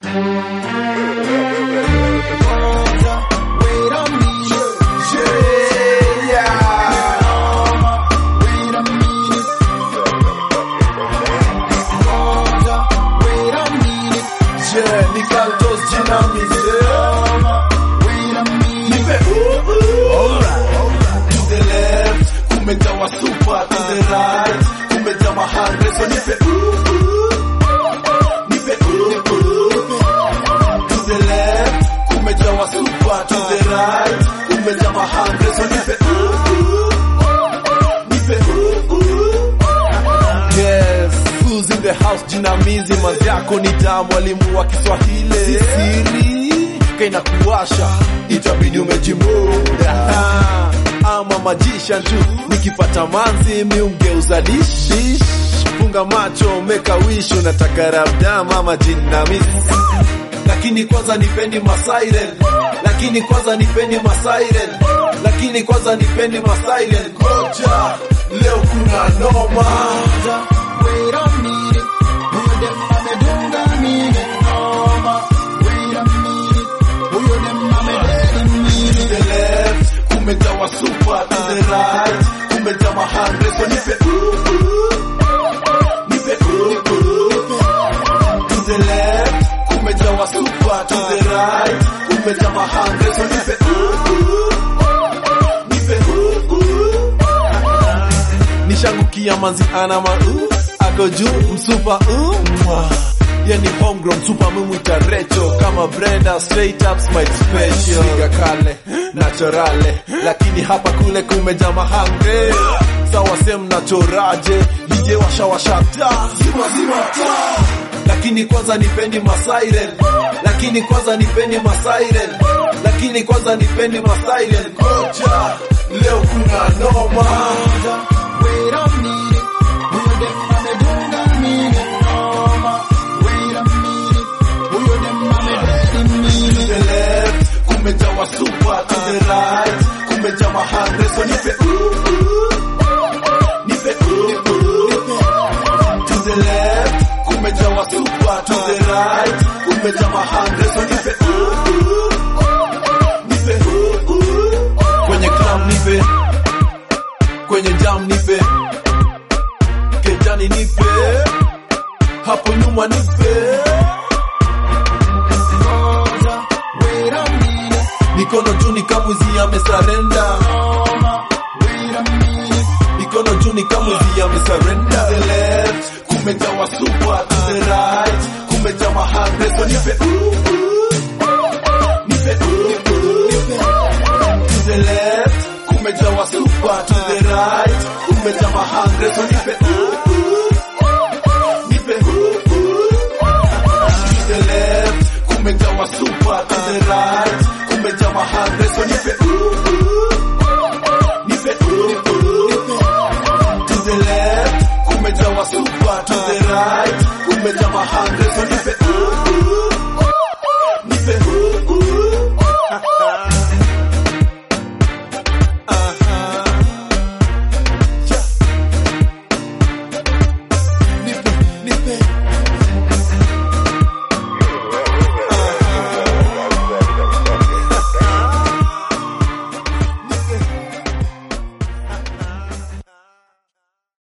Wait a minute. Yeah. Wait a minute. Wait a minute. Yeah, ni Carlos Jinamizi. Wait a minute. Nipe ooh, ooh. To the left, kumejawa super. To the right, kumejawa hundred. So nipe ooh, ooh. Nipe ooh, ooh. To the left, kumejawa super. To the right, kumejawa hundred. So nipe ooh, ooh. Nipe ooh, ooh. Yes, who's in the house? Jinamizi mazyako ni taa, mwalimu wa Kiswahili si siri, kaina kuwasha itabidi umejimuda ama majisha tu, nikipata manzi miungeuza dishi funga macho meka wish unataka rabda mama jinamizi lakini kwanza nipeni masairen lakini kwanza nipeni masairen lakini kwanza nipeni masairen ngoja leo kuna noma Wait a minute. Huyo dem amedunga mine noma. Wait a minute. Huyo dem amededi mine. to the left kumejawa super to the right kumejawa hundred so nipe ooh, ooh. nipe ooh, ooh. to the left kumejawa super to the right kumejawa hundred so nipe ooh, ooh. nipe ooh, ooh. nishangukia manzi ana mau ako juu msupa umwa yani homegrown super mumwita recho kama Brenda straight up smite special Piga kale naturale lakini hapa kule kumeja mahange sawa sem nachoraje DJ washa washa taa zima zima taa lakini kwanza nipeni masairen lakini kwanza nipeni masairen lakini kwanza nipeni masairen ngoja leo kuna noma Wait a minute. Huyo dem amedunga mine noma. Wait a minute. Huyo dem amededi mine. to the left, kumejawa super to the right, kumejawa hundred, so nipe ooh, ooh. nipe ooh, ooh. to the left, kumejawa super to the right, kumejawa hundred, so nipe ooh, ooh. nipe ooh, ooh. kwenye club nipe, kwenye jam nipe, kejani nipe, hapo nyuma nipe. Wait a minute. mikono juu ni kamwizi amesarenda Wait a minute. mikono juu ni kamwizi amesarenda the left kumejawa super to the right kumejawa hundred so nipe ooh, ooh. nipe ooh, ooh. to the left kumejawa super to the right kumejawa hundred so nipe ooh, ooh. nipe ooh, ooh. to the left kumejawa super to the right kumejawa hundred so nipe ooh, ooh. nipe ooh, ooh. to the left kumejawa super to the right kumejawa hundred so